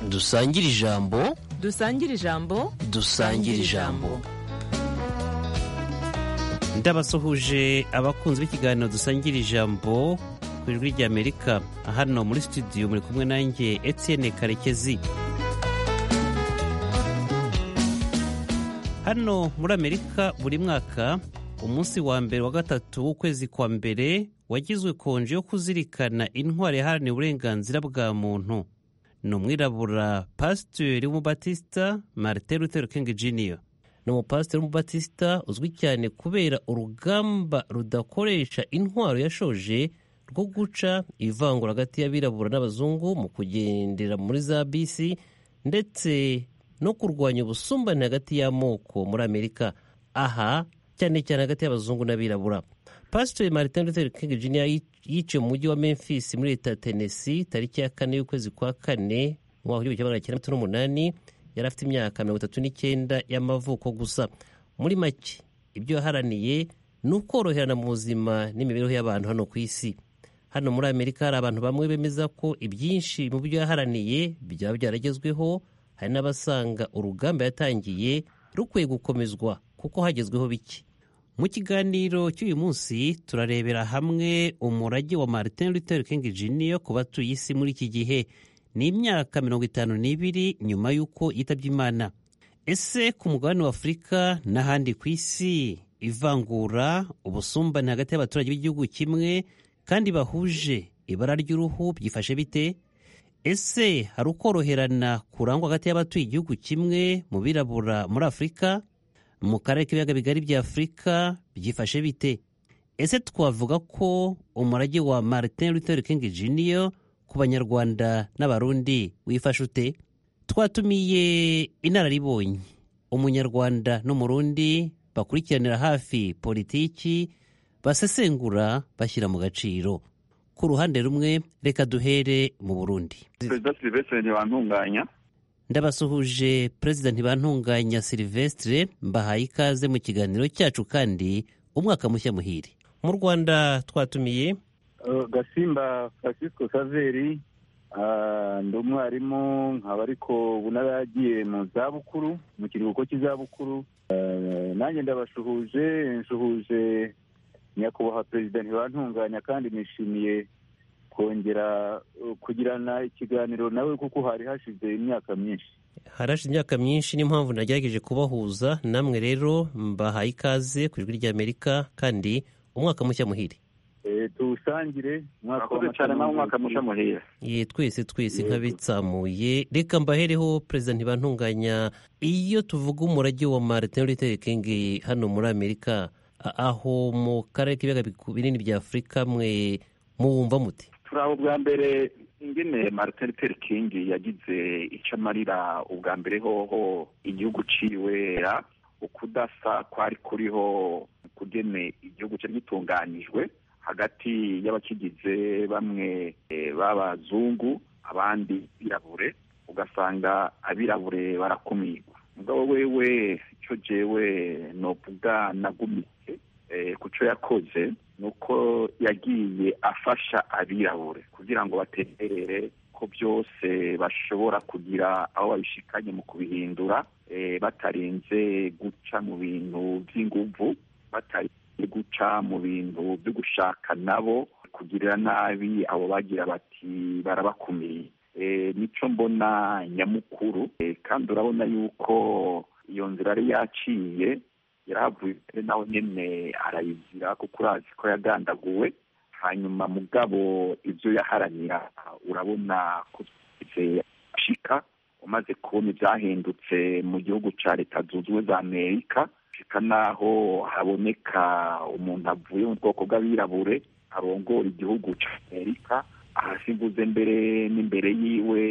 dusangire ijambo dusangire ijambo dusangire ijambo ndabasuhuje abakunzi b'ikiganiro dusangira ijambo ku ijwi ry'amerika hano muri studio muri kumwe nanjye etienne karekezi hano muri amerika buri mwaka umunsi wa mbere wa gatatu w'ukwezi kwa mbere wagizwe konje yo kuzirikana intwari yaharaniye uburenganzira bwa muntu ni umwirabura pasiteri w'umubatisita marite lutero king junior ni umupasiteri w'umubatisita uzwi cyane kubera urugamba rudakoresha intwaro yashoje rwo guca ivangura hagati y'abirabura n'abazungu mu kugendera muri za bisi ndetse no kurwanya ubusumbane hagati y'amoko muri amerika aha cyane cyane hagati y'abazungu n'abirabura pasiteri martin luther king jr yiciwe mu mujyi wa memphis muri leta ya tennessee tariki ya kane y'ukwezi kwa kane mu mwaka w'igihumbi kimwe magana cyenda mirongo n'umunani yari afite imyaka mirongo itatu n'icyenda y'amavuko gusa muri make ibyo yaharaniye ni ukoroherana mu buzima n'imibereho y'abantu hano ku isi hano muri amerika hari abantu bamwe bemeza ko ibyinshi mu byo yaharaniye byaba byaragezweho hari n'abasanga urugamba yatangiye rukwiye gukomezwa kuko hagezweho bike mu kiganiro cy'uyu munsi turarebera hamwe umurage wa martin luther king jr ku batuye isi muri iki gihe ni imyaka mirongo itanu n'ibiri nyuma y'uko yitabye imana ese ku mugabane wa afurika n'ahandi ku isi ivangura ubusumbane hagati y'abaturage b'igihugu kimwe kandi bahuje ibara ry'uruhu byifashe bite ese hari ukoroherana kurangwa hagati y'abatuye igihugu kimwe mu birabura muri afurika mu karere k'ibiyaga bigari bya afurika byifashe bite ese twavuga ko umurage wa martin luther king jr ku banyarwanda n'abarundi wifashe ute twatumiye inararibonye umunyarwanda n'umurundi bakurikiranira hafi politiki basesengura bashyira mu gaciro ku ruhande rumwe reka duhere mu burundi perezida silivesitiri ntibantunganya ndabasuhuje perezida ntibantunganya silivesitire mbahaye ikaze mu kiganiro cyacu kandi umwaka mushya muhire mu rwanda twatumiye Uh, gasimba francisco saveri ah, ndi umwarimu nkaba ariko ubu naragiye mu zabukuru mu kiruhuko cy'izabukuru Ah, nanjye ndabashuhuje nshuhuje nyakubahwa perezida ntibantunganya kandi nishimiye kongera uh, kugirana ikiganiro nawe kuko hari hashize imyaka myinshi harashize imyaka myinshi niyo mpamvu nagerageje kubahuza namwe rero mbahaye ikaze ku ijwi ry'amerika kandi umwaka mushya muhire Eh, tuwusangire umwaka murakoze cyane nawe umwaka mushya muhire ye twese twese Yego. nk'abitsamuye reka mbahereho perezida ntibantunganya iyo tuvuga umurage wa martin luther king hano muri amerika a- aho mu karere k'ibiyaga biku- binini bya afurika mwe muwumva muti turaho bwa mbere ingene martin luther king yagize icyo amarira ubwa mbere hoho igihugu ciwe ah, ukudasa kwari kuriho kugene igihugu cyari gitunganijwe hagati y'abakigize bamwe eh, b'abazungu abandi birabure ugasanga abirabure barakumirwa mugabo wewe icyo jewe novuga nagumiye eh, ku cyo yakoze ni uko yagiye afasha abirabure kugira ngo baterere ko byose bashobora kugira aho babishikanye mu kubihindura eh, batarinze guca mu bintu by'inguvu batarinze guca mu bintu byo gushaka nabo kugirira nabi abo bagira bati barabakumiriye Eh, nico mbona nyamukuru Eh, kandi urabona yuko iyo nzira yari yaciye yaravuye nawe nyene arayizira kuko urazi ko yagandaguwe hanyuma mugabo ibyo yaharanira urabona ko byize ashika umaze kubona ibyahindutse mu gihugu cya leta zunze ubumwe za amerika ashika n'aho haboneka umuntu avuye mu bwoko bw'abirabure arongora igihugu cya amerika ahasimbuze mbere n'imbere yiwe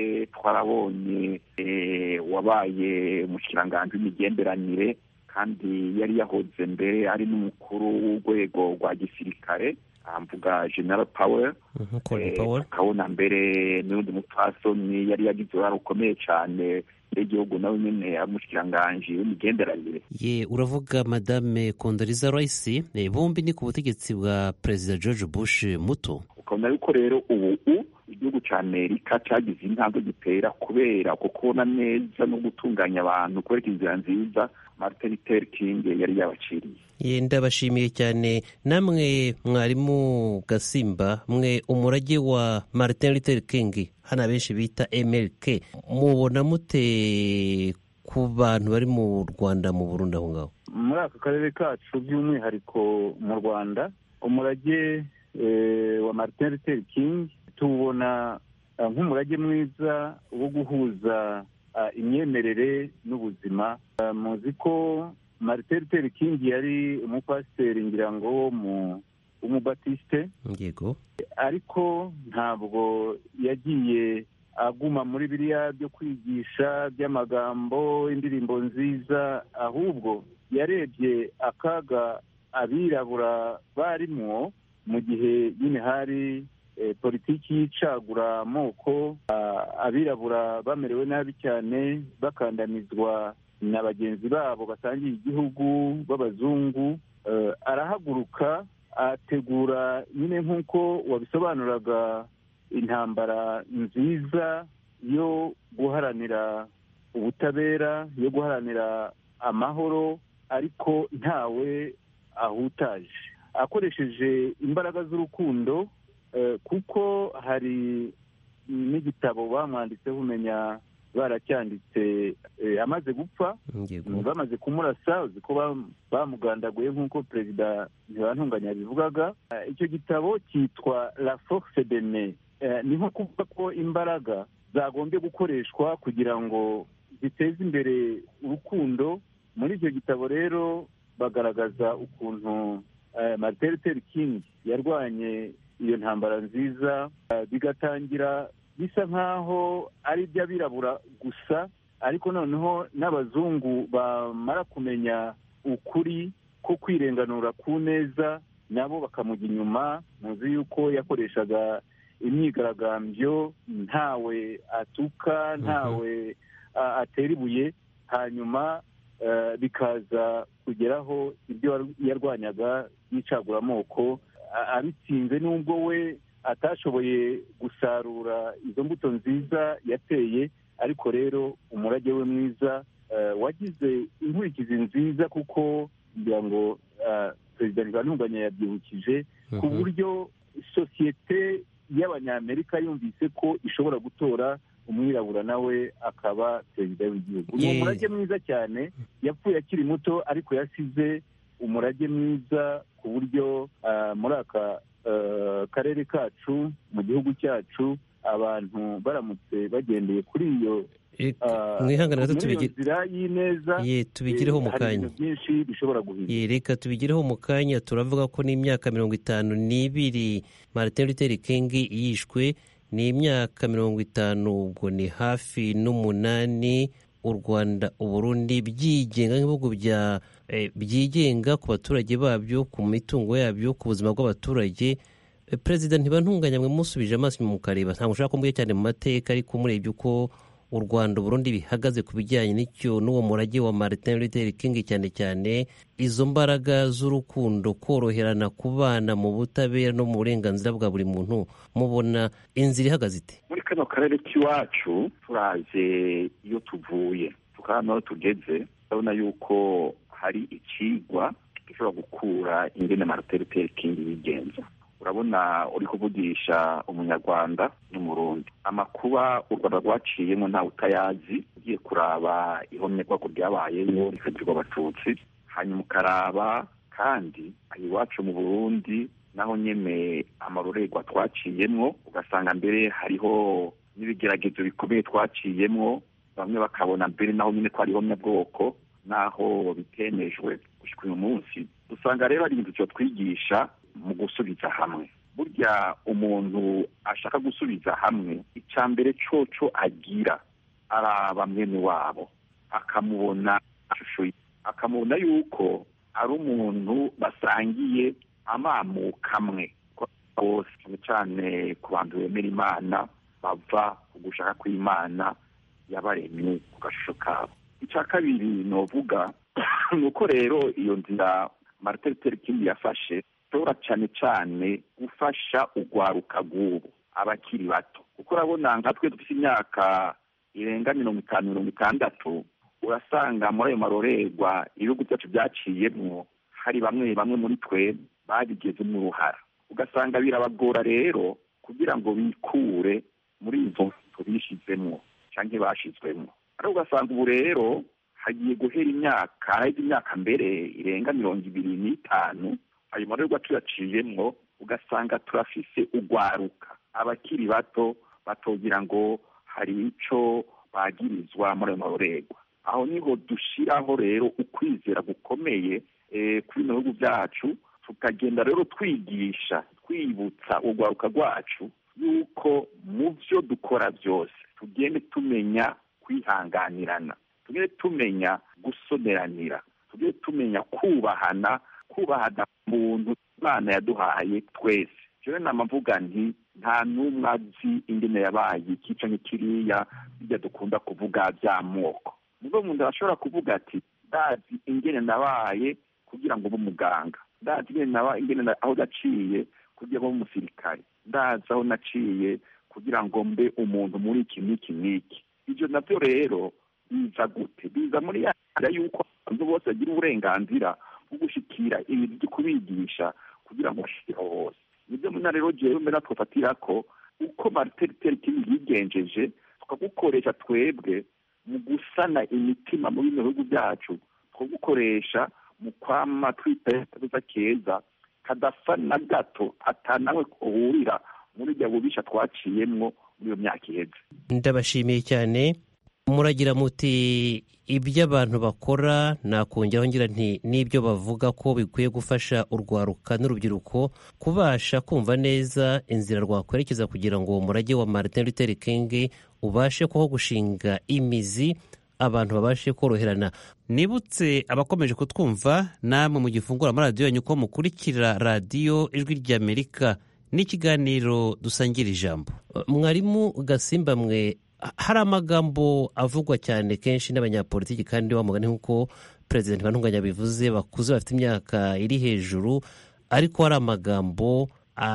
twarabonye eh, wabaye umushikiranganji w'imigenderanire kandi yari yahoze mbere ari n'umukuru w'urwego rwa gisirikare ah, mvuga general powell Mhm, Colin Eh, Powell. tukabona mbere n'undi mupfasoni yari yagize uruhare rukomeye cyane n'igihugu nawe nyine amushikiranganji w'imigenderanire ye uravuga madame kondoriza rice eh, bombi ni ku butegetsi bwa perezida george bush muto ukabona yuko rero ubu u- igihugu cy'amerika cyagize intambwe gitera kubera kubona neza no gutunganya abantu kwereka inzira nziza martin luther king yari yabaciriye Ye, ndabashimiye cyane namwe mwarimu gasimba mwe umurage wa martin luther king hano abenshi bita mlk mubona mute ku bantu bari mu rwanda mu burundi aho ngaho muri aka karere kacu by'umwihariko mu rwanda umurage eh, wa martin luther king tuwubona ah, nk'umurage mwiza wo guhuza ah, imyemerere n'ubuzima Ah, muzi ko martin luther king yari umupasiteri ngira ngo wo mu w'umubatisite yego ariko ntabwo yagiye aguma muri biriya byo kwigisha by'amagambo indirimbo nziza ahubwo yarebye akaga abirabura barimwo mu gihe nyine hari eh, politiki y'icagura amoko ah, abirabura bamerewe nabi cyane bakandamizwa na bagenzi babo basangiye igihugu b'abazungu Eh, arahaguruka ategura nyine nk'uko wabisobanuraga intambara nziza yo guharanira ubutabera yo guharanira amahoro ariko ntawe ahutaje akoresheje imbaraga z'urukundo eh, kuko hari n'igitabo bamwanditseho umenya baracyanditse eh, amaze gupfa yego bamaze kumurasa uzi ko bam- bamugandaguye nk'uko perezida ntibantunganya yabivugaga Eh, icyo gitabo cyitwa la force de me Eh, ni nko kuvuga ko imbaraga zagombye gukoreshwa kugira ngo ziteze imbere urukundo muri icyo gitabo rero bagaragaza ukuntu eh, martin luther king yarwanye iyo ntambara nziza eh, bigatangira bisa nk'aho ari iby'abirabura gusa ariko noneho n'abazungu bamara kumenya ukuri ko kwirenganura ku neza nabo bakamujya inyuma muzi yuko yakoreshaga imyigaragambyo ntawe atuka ntawe a- atera ibuye hanyuma eh, bikaza kugeraho ibyo yar- yarwanyaga yicaguramoko a- abitsinze n'ubwo we atashoboye gusarura izo mbuto nziza yateye ariko rero umurage we mwiza eh, wagize inkurikizi nziza kuko ngira ngo eh, perezida ntibantunganya yabyibukije ku Mhm. buryo sosiyete y'abanyamerika yumvise ko ishobora gutora umwirabura nawe akaba perezida w'igihugu ni Ye- umurage mwiza cyane yapfuye akiri muto ariko yasize umurage mwiza ku buryo ah, muri aka eh, karere kacu mu gihugu cyacu abantu baramutse bagendeye kuri iyo Eh, ah, mwihangane gato muri iyo tubigire- nzira y'ineza ye, tubigireho eh, mu hari kanya ibintu byinshi bishobora guhinduka Ye, reka tubigireho mu kanya turavuga ko n'imyaka mirongo itanu n'ibiri martin luther king yishwe ni imyaka mirongo itanu ubwo ni hafi n'umunani u rwanda uburundi byigenga nk'ibihugu bya eh, byigenga ku baturage babyo ku mitungo yabyo ku buzima bw'abaturage Eh, perezida ntibantunganya mwe musubije amaso inyuma mukareba ntabwo ushaka ko mbwiye cyane mu mateka ariko murebye uko u rwanda uburundi bihagaze ku bijyanye n'icyo n'uwo murage wa martin luther king cyane cyane izo mbaraga z'urukundo koroherana kubana mu butabera no mu burenganzira bwa buri muntu mubona inzira ihagaze ite muri kano karere k'iwacu turaje iyo tuvuye tukaba aho tugeze urabona yuko hari ikigwa gishobora gukura ingene martin luther king yigenza urabona uri kuvugisha umunyarwanda n'umurundi amakuba u rwanda rwaciyemo ntawe utayazi ugiye kuraba ihomyabwoko ryabayeyo rikagirwa abatutsi hanyuma ukaraba kandi aha iwacu mu burundi naho nyine amarorerwa twaciyemwo ugasanga mbere hariho n'ibigeragezo bikomeye twaciyemwo bamwe bakabona mbere naho nyine ko ari ihomyabwoko naho bitemejwe gushyika uyu munsi usanga rero ari ibintu byo twigisha mu gusubiza hamwe burya umuntu ashaka gusubiza hamwe icya mbere coco agira araba mwene wabo akamubona ishusho ye akamubona yuko ari umuntu basangiye amamuko amwe bose cyane cyane ku bantu bemera imana bava ku gushaka kw'imana yabaremye ku gashusho kabo icya kabiri novuga ni uko rero iyo nzira martin luther king yafashe ishobora cyane cyane gufasha ugwaruka rw'ubu abakiri bato kuko urabona nka twe dufite imyaka irenga mirongo itanu mirongo itandatu urasanga muri ayo marorerwa ibihugu byacu byaciyemo hari bamwe bamwe muri twe babigezemo uruhara ugasanga birabagora rero kugira ngo bikure muri izo nzu bishyizemo cyangwa bashizwemo ariko ugasanga ubu rero hagiye guhera imyaka haraheze imyaka mbere irenga mirongo ibiri n'itanu ayo marorerwa tuyaciyemo ugasanga turafise ugwaruka abakiri bato batogira ngo hari icyo bagirizwa muri ayo marorerwa aho niho dushyiraho rero ukwizera gukomeye eh, kuri bino bihugu byacu tukagenda rero twigisha twibutsa urwaruka rwacu yuko mu byo dukora byose tugende tumenya kwihanganirana tugende tumenya gusoneranira tugende tumenya kubahana kubahana muntu imana yaduhaye twese rero nama mvuga nti nta n'umwe azi ingene yabaye iki canke kiriya bijya dukunda kuvuga by'amoko nibwo umuntu ashobora kuvuga ati ndazi ingene nabaye kugira ngo ube umuganga ndazi ingene naba ingene na- aho naciye kugira ngo ube umusirikare ndazi aho naciye kugira ngo mbe umuntu muri iki n'iki n'iki ibyo nabyo rero biza gute biza muri ya nzira y'uko abantu bose bagira uburenganzira bwo gushyikira ibintu byo kubigisha kugira ngo bashyikeho hose nibyo muna rero jewe mbera twafatira ko uko Martin Luther King yigenjeje tukagukoresha twebwe mu gusana imitima mu bino bihugu byacu twagukoresha mu kwama twiteza keza kadasa na gato atanawe kuhurira muri ibyo bubisha twaciyemwo muri iyo myaka iheze ndabashimiye cyane muragira muti ibyo abantu bakora nakongeraho ngira nti n'ibyo bavuga ko bikwiye gufasha urwaruka n'urubyiruko kubasha kumva neza inzira rwakwerekeza kugira ngo uwo murage wa Martin Luther King ubashe kuho gushinga imizi abantu babashe koroherana nibutse abakomeje kutwumva namwe mu gifungura muri radiyo yanyu ko mukurikira radiyo ijwi ry'amerika n'ikiganiro dusangira ijambo mwarimu gasimba mwe ha- hari amagambo avugwa cyane kenshi n'abanyapolitiki kandi wa mugani nk'uko perezida ntibantunganya abivuze bakuze bafite imyaka iri hejuru ariko hari amagambo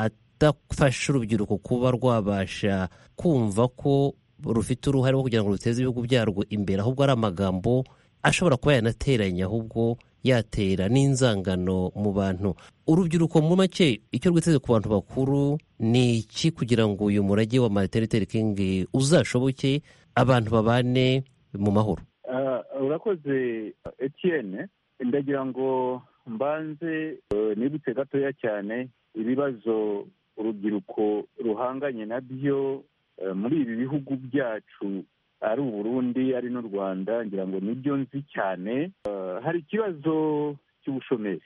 adafasha urubyiruko kuba rwabasha kumva ko rufite uruhare rwo kugira ngo ruteze ibihugu byarwo imbere ahubwo ari amagambo ashobora kuba yanateranya ahubwo yatera n'inzangano mu bantu urubyiruko mu make icyo rwiteze ku bantu bakuru ni iki kugira ngo uyu murage wa Martin Luther King uzashoboke abantu babane mu mahoro Ah, urakoze etienne ndagira ngo mbanze eh, nibutse gatoya cyane ibibazo urubyiruko ruhanganye nabyo eh, muri ibi bihugu byacu ari uburundi ari n'u rwanda ngira ngo nibyo nzi cyane Eh, hari ikibazo cy'ubushomeri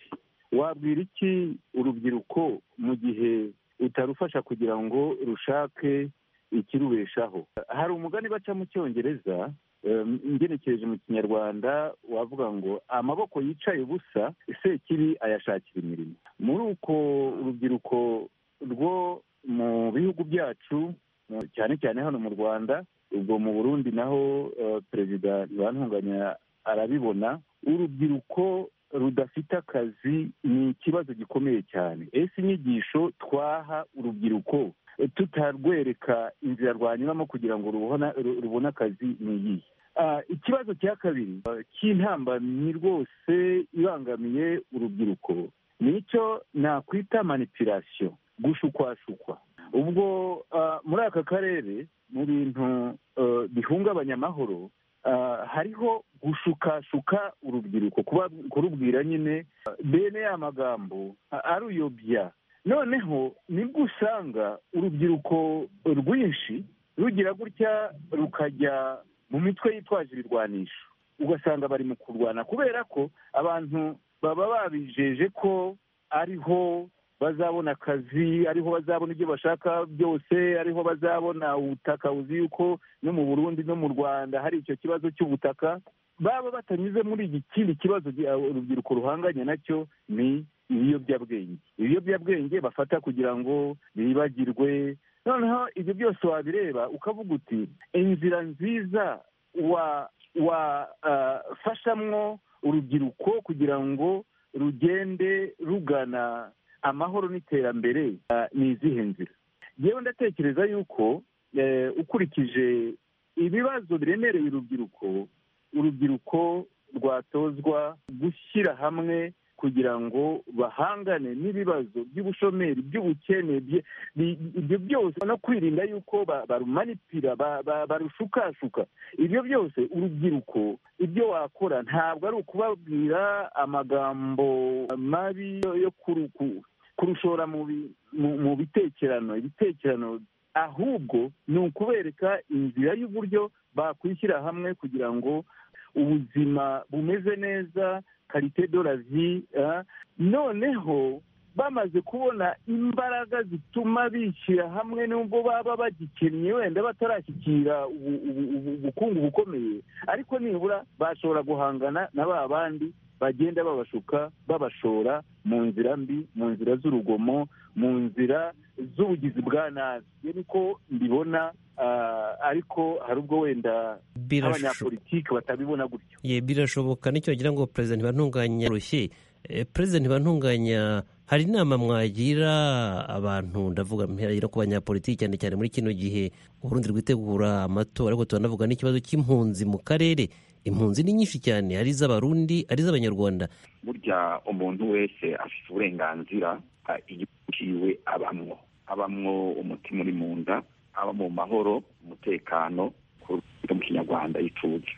wabwira iki urubyiruko mu gihe utarufasha kugira ngo rushake ikirubeshaho hari umugani baca mu cyongereza Um, ngenekereje mu kinyarwanda wavuga ngo amaboko yicaye ubusa sekibi ayashakira imirimo muri uko urubyiruko rwo mu bihugu byacu mu- cyane cyane hano mu rwanda ubwo mu burundi naho eh, perezida ntibantunganya arabibona urubyiruko rudafite akazi ni ikibazo gikomeye cyane ese inyigisho twaha urubyiruko tutarwereka inzira rwanyuramo kugira ngo rubona- ru- rubone akazi ni iyihe Ah, ikibazo cya kabiri ah, cy'intambamyi rwose ibangamiye urubyiruko nicyo nakwita manipulation gushukwashukwa ubwo ah, muri aka karere mu bintu eh, bihungabanya amahoro ah, hariho gushukashuka urubyiruko kuba- kurubwira nyine ah, bene ya magambo ah, aruyobya noneho nibwo usanga urubyiruko rwinshi rugira gutya rukajya mu mitwe yitwaje ibirwanisho ugasanga bari mu kurwana kubera ko abantu baba babijeje ko ariho bazabona akazi ariho bazabona ibyo bashaka byose ariho bazabona ubutaka uzi yuko no mu burundi no mu rwanda hari icyo kibazo cy'ubutaka baba batanyuze muri iki kindi kibazo gi- urubyiruko ruhanganye nacyo ni ibiyobyabwenge ibiyobyabwenge bafata kugira ngo bibagirwe noneho ibyo byose wabireba ukavuga uti inzira nziza wa wafashamwo urubyiruko kugira ngo rugende rugana amahoro n'iterambere ah, ni izihe nzira yewe ndatekereza yuko eh, ukurikije ibibazo biremereye urubyiruko urubyiruko rwatozwa gushyira hamwe kugira ngo bahangane n'ibibazo by'ubushomeri by'ubukene bye- bi- ibyo byose no kwirinda yuko ba- barumanipira ba- ba- barushukashuka ibyo byose urubyiruko ibyo wakora ntabwo ari ukubabwira amagambo mabi yo- yo kuru- ku- kurushora mu bi- mu mu bitekerano ibitekerano ahubwo ni ukubereka inzira y'uburyo bakwishyira hamwe kugira ngo ubuzima bumeze neza karite do la vie eh. noneho bamaze kubona imbaraga zituma bishyira hamwe nubwo baba bagikennye wenda batarashyikira ubu- ubu- ubu- ubukungu bukomeye ariko nibura bashobora guhangana na ba bandi bagenda babashuka babashora mu nzira mbi mu nzira z'urugomo mu nzira z'ubugizi bwa nabi iyo niko mbibona ah, ariko hari ubwo wenda birashoboka abanyapolitiki batabibona gutyo Ye, birashoboka nicyo ngira ngo perezida ntibantunganya rushye Eh, perezida ntibantunganya hari inama mwagira abantu ndavuga mwagira ku banyapolitiki cyane cyane muri kino gihe urundi rwitegura amatora ariko turanavuga n'ikibazo cy'impunzi mu karere impunzi ni nyinshi cyane ari iz'abarundi ari iz'abanyarwanda burya umuntu wese afite uburenganzira ah, igihugu ciwe abamwo abamwo umutima uri mu nda aba mu mahoro umutekano ku rurimi mu kinyarwanda ituze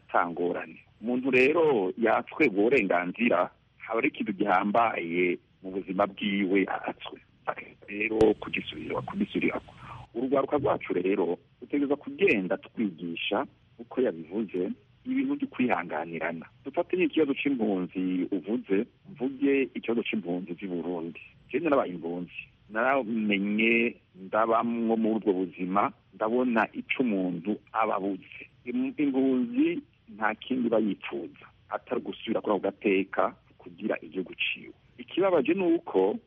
atangorane umuntu rero yatwegwa uburenganzira haba ari ikintu gihambaye mu buzima bwiwe aratswe Akwiye rero kugisubira kugisurirako urwaruka rwacu rero dutegereza kugenda twigisha uko yabivuze ibintu byo kwihanganirana dufate nk'ikibazo cy'impunzi uvuze mvuge ikibazo cy'impunzi z'i burundi jewe narabaye impunzi naramenye ndabamwo muri ubwo buzima ndabona icyo umuntu aba abuze Im- impunzi nta kindi iba yifuza atari gusubira kuri ako gateka kugira igihugu ciwe ikibabaje ni uko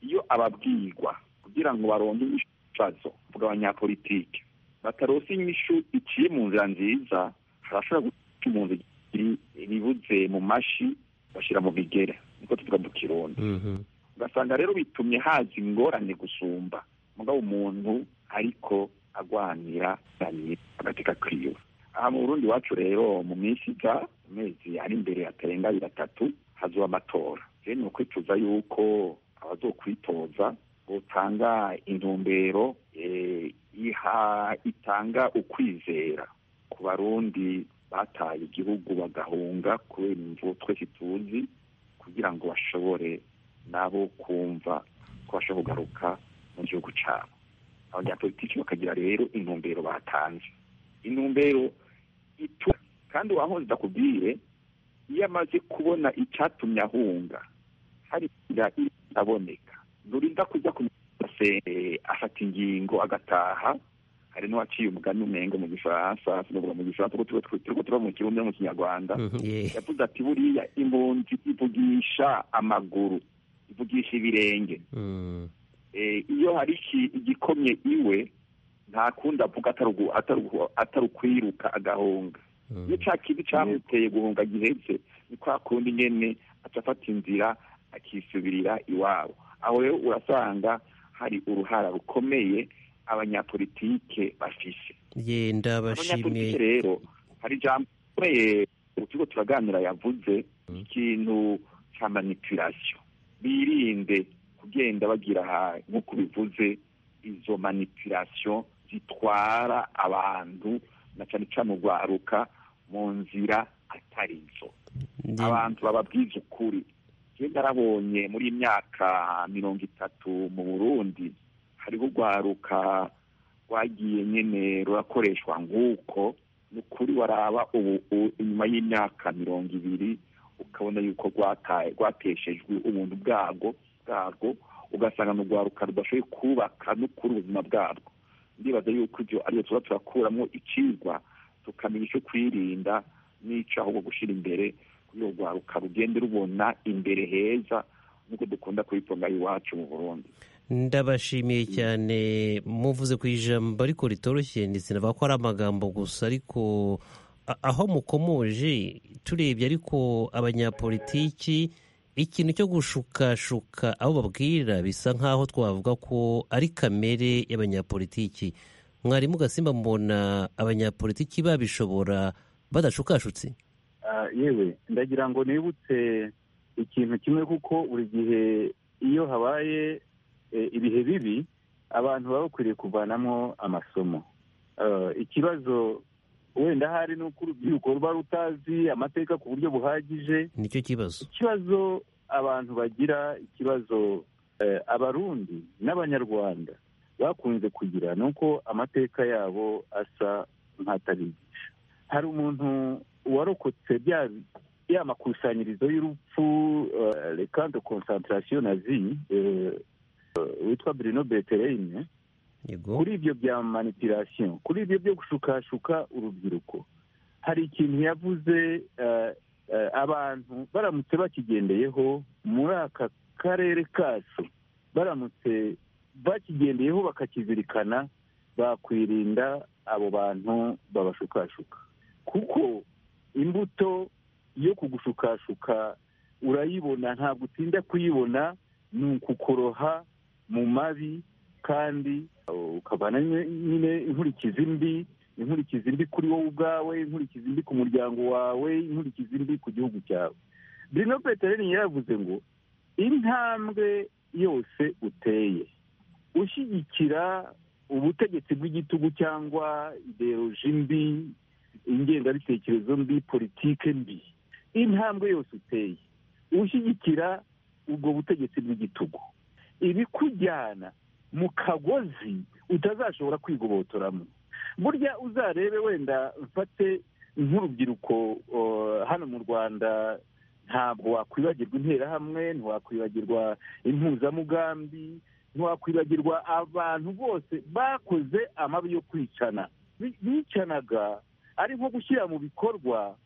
iyo ababwirwa kugira ngo baronke ibibazo vuga abanyapolitike batarose inyishu iciye mu nzira nziza harashobora guca impunzi ibibuze mu mashi bashyira mu bigere niko tuvuga mu kirundi ugasanga rero bitumye haza ingorane gusumba mugabo umuntu ariko agwanira cyane agateka kwiwe aha mu burundi iwacu rero mu minsi iza amezi ari imbere atarenga abiri atatu hazuba amatora rero ni ukwicuza yuko abazokwitoza butanga intumbero eh, iha itanga ukwizera ku barundi bataye igihugu bagahunga kubera imvubu twese tuzi kugira ngo bashobore nabo kumva ko bashobora kugaruka mu gihugu cyabo abanyapolitiki bakagira rero intumbero batanze intumbero itu kandi uwahoze akubwiye iyo amaze kubona icyatumye ahunga hari inzira iraboneka nturinda kujya ku eh, afata ingingo agataha hari n'uwaciye umugani umwenge mu gifaransa sinavuga mu gifaransa kuko tuba- turiko turaba mu kirundi no mu kinyarwanda Mhm, ye. yavuze ati buriya impunzi ivugisha amaguru ivugisha ibirenge Mm, Eh, iyo hari iki- igikomye iwe nta kundi avuga atari ugu- atari ugu- atari ukwiruka agahunga mm. iyo cya kintu cyamuteye guhunga gihetse ni kwa kundi nyene aca afata inzira akisubirira iwabo aho rero urasanga hari uruhara rukomeye abanyapolitike bafise ye abanyapolitiki ndabashimiye rero hari ijambo rikomeye ukigo turaganira yavuze ikintu cya manipulation birinde kugenda bagira aha nk'uko bivuze izo manipulation zitwara abantu na cyane cyane urwaruka mu nzira atari zo Ndi- abantu bababwiza ukuri njye narabonye muri iyi myaka mirongo itatu mu burundi hariho urwaruka rwagiye nyene rurakoreshwa nk'uko ni ukuri waraba ubu u- inyuma y'imyaka mirongo ibiri ukabona yuko rwataye rwateshejwe ubuntu bwarwo bwarwo ugasanga ni urwaruka rudashoboye kubaka no kuri ubuzima bwarwo ndibaza yuko ibyo ariyo tuba turakuramo icigwa tukamenya icyo kwirinda n'ico ahubwo gushyira imbere kugira ngo urwaruka rugende rubona imbere heza nk'uko dukunda kubivuga iwacu mu burundi ndabashimiye cyane muvuze ku ijambo ariko ritoroshye ndetse navuga ko ari amagambo gusa ariko a- aho mukomoje turebye ariko abanyapolitiki ikintu cyo gushukashuka aho babwira bisa nk'aho twavuga ko ari kamere y'abanyapolitiki mwarimu gasimba mbona abanyapolitiki babishobora badashukashutse Ah, yewe ndagira ngo nibutse ikintu kimwe kuko buri gihe iyo habaye eh, ibihe bibi abantu baba bakwiriye kuvanamo amasomo Ah, ikibazo wenda hari ni uko urubyiruko ruba rutazi amateka ku buryo buhagije nicyo kibazo ikibazo abantu bagira ikibazo eh, abarundi n'abanyarwanda bakunze kugira ni uko amateka yabo asa nk'atabigisha hari umuntu warokotse bya ya makusanyirizo y'urupfu eh, le camp de concentration nazi eh, eh, witwa bruno betereyine yego kuri ibyo bya manipulation kuri ibyo byo gushukashuka urubyiruko hari ikintu yavuze eh, eh, abantu baramutse bakigendeyeho muri aka karere kacu baramutse bakigendeyeho bakakizirikana bakwirinda abo bantu babashukashuka kuko imbuto yo kugushukashuka urayibona ntabwo utinda kuyibona ni ukukoroha mu mabi kandi ukavana nye- nyine inkurikizi mbi inkurikizi mbi kuri wowe ubwawe inkurikizi mbi ku muryango wawe inkurikizi mbi ku gihugu cyawe bruno peteroni yaravuze ngo intambwe yose uteye ushyigikira ubutegetsi bw'igitugu cyangwa ideoloji mbi ingengabitekerezo mbi politike mbi intambwe yose uteye ushyigikira ubwo butegetsi bw'igitugu ibikujyana mu kagozi utazashobora kwigobotoramo burya uzarebe wenda mfate nk'urubyiruko uh, hano mu rwanda ntabwo wakwibagirwa interahamwe ntiwakwibagirwa impuzamugambi ntiwakwibagirwa abantu bose bakoze amabi yo kwicana Bi- bicanaga ari nko gushyira mu bikorwa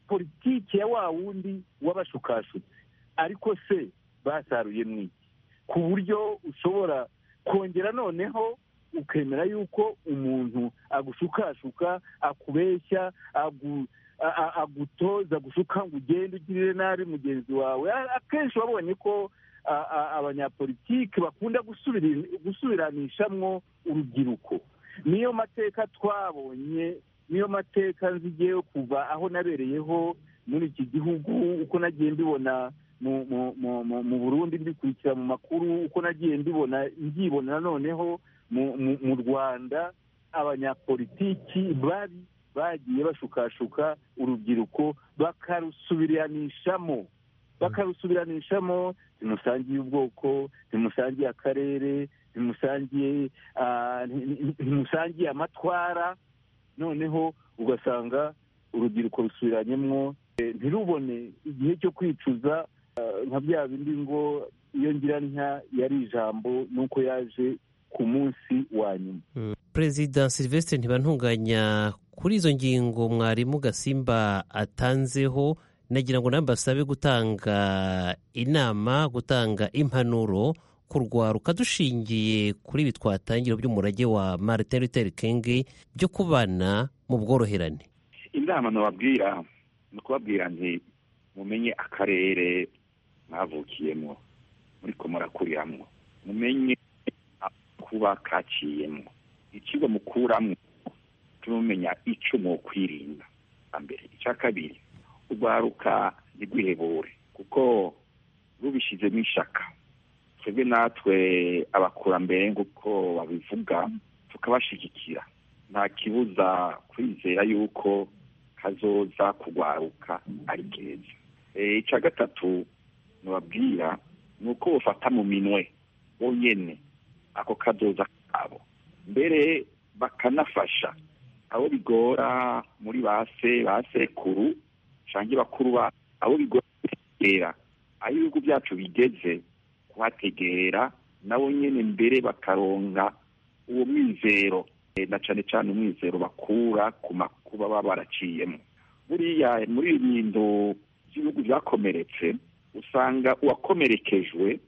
politiki ya wa wundi w'abashukashutsi ariko se basaruye mu iki ku buryo ushobora kongera noneho ukemera yuko umuntu agushukashuka akubeshya agu- a- a- agutoza gushuka ngo ugende ugirire nabi mugenzi wawe A- akenshi wabonye ko a- a- abanyapolitiki bakunda gusubiri- gusubiranishamwo urubyiruko niyo mateka twabonye niyo mateka nzigeyo kuva aho nabereyeho muri iki gihugu uko nagiye mbibona mu mu mu mu mu burundi mbikurikira mu makuru uko nagiye mbibona nbyibona noneho mu mu mu rwanda abanyapolitiki babi bagiye bashukashuka urubyiruko bakarusubiranishamo bakarusubiranishamo ntimusangiye ubwoko ntimusangiye akarere ntimusangiye ah, nti- nti- ntimusangiye amatwara noneho ugasanga urubyiruko rusubiranyemo eh, ntirubone igihe cyo kwicuza nka bya bindi ngo iyo ngira nka yari ijambo nuko yaje ku munsi wa nyuma perezida silvestre ntibantunganya kuri izo ngingo mwarimu gasimba atanzeho nagira ngo nawe mbasabe gutanga inama gutanga impanuro kurwaruka dushingiye kuri ibi twatangira by'umurage wa martin luther king byo kubana mu bworoherane inama nababwira ni ukubabwira nti mumenye akarere mwavukiyemo muriko murakuriramwo mumenye kuba kaciyemwo ikigo mukuramwo tumumenya ico mwokwirinda mbere icya kabiri urwaruka ntigwihebure kuko rubishizemo ishaka twebwe natwe abakurambere nk'uko babivuga tukabashigikira nta kibuza kwizera yuko kazoza kugwaruka ari keza Eh, ica gatatu nubabwira ni uko bufata mu minwe bonyene ako kazoza kabo mbere bakanafasha abo bigora muri base basekuru canke bakuru ba abo bigora kutegera aho ibihugu byacu bigeze kuhategera nabo nyene mbere bakaronka uwo mwizero Eh, na cane cane umwizero bakura ku makuba baba baraciyemo buriya muri ibintu by'ibihugu byakomeretse usanga uwakomerekejwe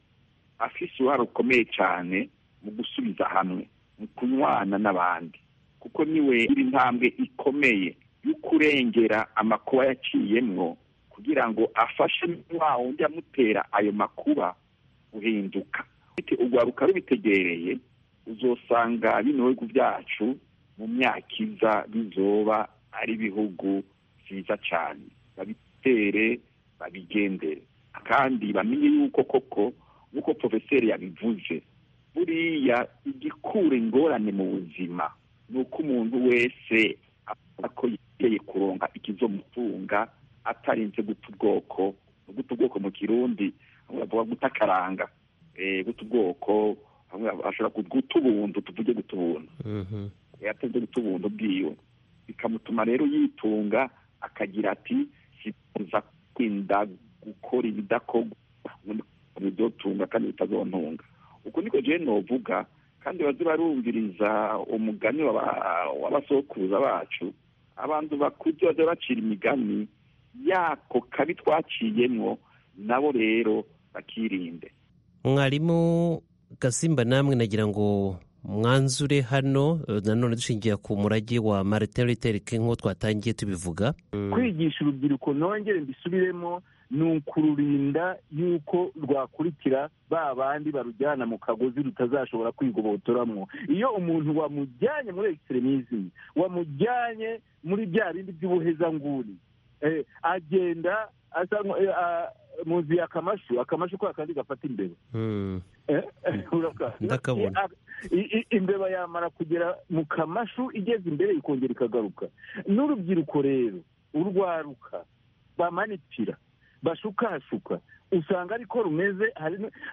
afise uruhare rukomeye cyane mu gusubiza hamwe mu kunywana n'abandi kuko niwe iri ntambwe ikomeye yo kurengera amakuba yaciyemwo ku kugira ngo afashe wa wundi amutera ayo makuba guhinduka urwaruka rubitegereye uzosanga bino bihugu byacu mu myaka iza bizoba ari ibihugu byiza cyane babitere babigendere kandi bamenye yuko koko nk'uko porofeseri yabivuze buriya igikura ingorane mu buzima ni uko umuntu wese avuga ko yiteye kuronga ikizomutunga atarinze guta ubwoko guta ubwoko mu kirundi bavuga guta akaranga guta ubwoko ashobora guta ubuntu tuvuge guta ubuntu yataze guta ubuntu bwiwe bikamutuma rero yitunga akagira ati sifuza kwirinda gukora ibidakorwa ibyo tunga kandi bitazontunga uko niko jene novuga kandi baze barumviriza umugani w'abasokuruza bacu abantu bakuze bajya bacira imigani yako kabi twaciyemo nabo rero bakirinde mwarimu gasimba namwe nagira ngo mwanzure hano nanone dushingiye ku murage wa marite riterike nk'uko twatangiye tubivuga kwigisha urubyiruko nongere mbisubiremo ni ukururinda yuko rwakurikira ba bandi barujyana mu kagozi rutazashobora kwigobotoramo iyo umuntu wamujyanye muri ekisitremisimi wamujyanye muri bya bindi by'ubuhezanguni agenda asa muzi akamashu akamashu kwa kandi gafata imbeba ndakabona imbeba yamara kugera mu kamashu igeze imbere ikongera ikagaruka n'urubyiruko rero urwaruka bamanitira bashukashuka usanga ariko rumeze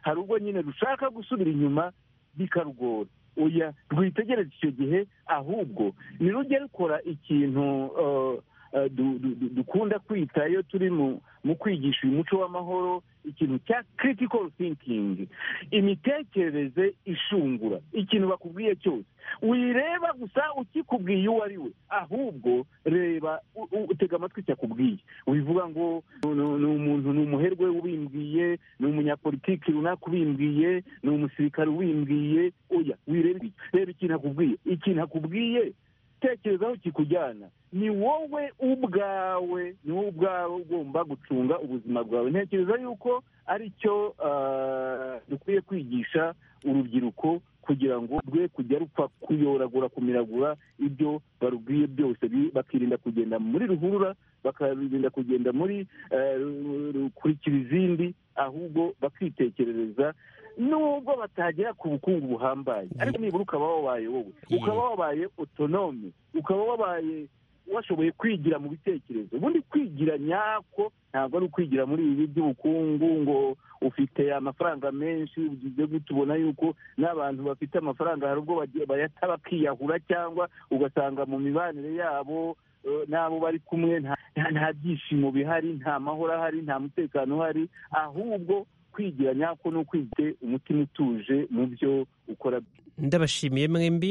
hari ubwo nyine rushaka gusubira inyuma bikarugora oya rwitegereze icyo gihe ahubwo nirujye rukora ikintu dukunda kwita iyo turi mu kwigisha uyu muco w'amahoro ikintu cya critical thinking imitekerereze ishungura ikintu bakubwiye cyose wireba gusa ukikubwiye uwo ari we ahubwo reba utega amatwi cyakubwiye wivuga ngo ni umuntu ni umuherwe ubimbwiye ni umunyapolitiki runaka ubimbwiye ni umusirikare ubimbwiye oya wireba reba ikintu akubwiye ikintu akubwiye tekerezaho kikujyana ni wowe ubwawe ni wowe ubwawe ugomba gucunga ubuzima bwawe ntekereza yuko aricyo dukwiye kwigisha urubyiruko kugira ngo rwe kujya rupfa kuyoragura kumiragura ibyo barubwiye byose bakirinda kugenda muri ruhurura bakarinda kugenda muri kurikira izindi ahubwo bakitekerereza nubwo batagera ku bukungu buhambaye ariko nibura ukaba wabaye wowe ukaba wabaye otonome ukaba wabaye washoboye kwigira mu bitekerezo ubundi kwigira nyako ntabwo ari ukwigira muri ibi by'ubukungu ngo ufite amafaranga menshi ugize gutya ubona yuko n'abantu bafite amafaranga hari ubwo bayata bakiyahura cyangwa ugasanga mu mibanire yabo n'abo bari kumwe nta byishimo bihari nta mahoro ahari nta mutekano uhari ahubwo kwigira nyako ni ukwite umutima utuje mu byo ukora ndabashimiye mwembi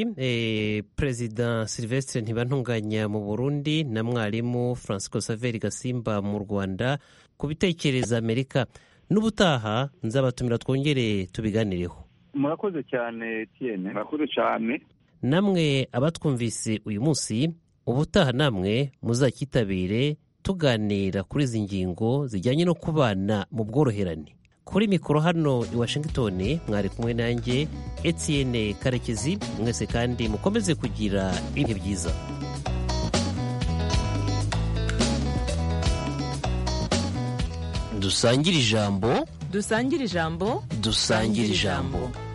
perezida silvestre ntibantunganya mu burundi na mwarimu francisco saveri gasimba mu rwanda ku bitekerezo amerika n'ubutaha nzabatumira twongere tubiganireho murakoze cyane tiyene murakoze cyane namwe abatwumvise uyu munsi ubutaha namwe muzakitabire tuganira kuri izi ngingo zijyanye no kubana mu bworoherane kuri mikoro hano i washingitoni mwari kumwe nanjye etienne karekezi mwese kandi mukomeze kugira ibihe byiza dusangire ijambo dusangire ijambo dusangire ijambo